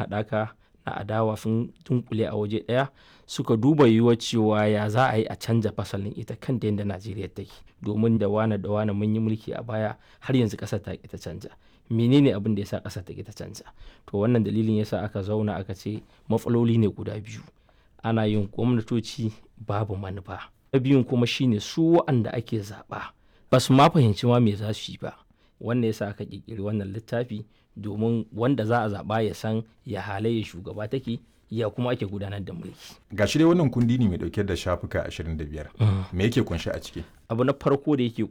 haɗaka na adawa sun dunkule a waje ɗaya suka duba yiwuwar cewa ya za a yi a canja fasalin ita kan da yadda najeriya take domin da wane da wane mun yi mulki a baya har yanzu ƙasar ta ta canja menene abin da ya sa ƙasar ta ta canja to wannan dalilin yasa aka zauna aka ce matsaloli ne guda biyu ana yin gwamnatoci babu manufa na biyun kuma shine su wa'anda ake zaɓa ba su ma fahimci ma me za su yi ba wannan yasa aka ƙirƙiri wannan littafi domin wanda za a zaɓa ya san ya halayya shugaba take ya kuma ake gudanar da mulki. Ga shi dai wannan kundi ne mai dauke da shafuka 25. Me yake kunshi a ciki? Abu na farko da yake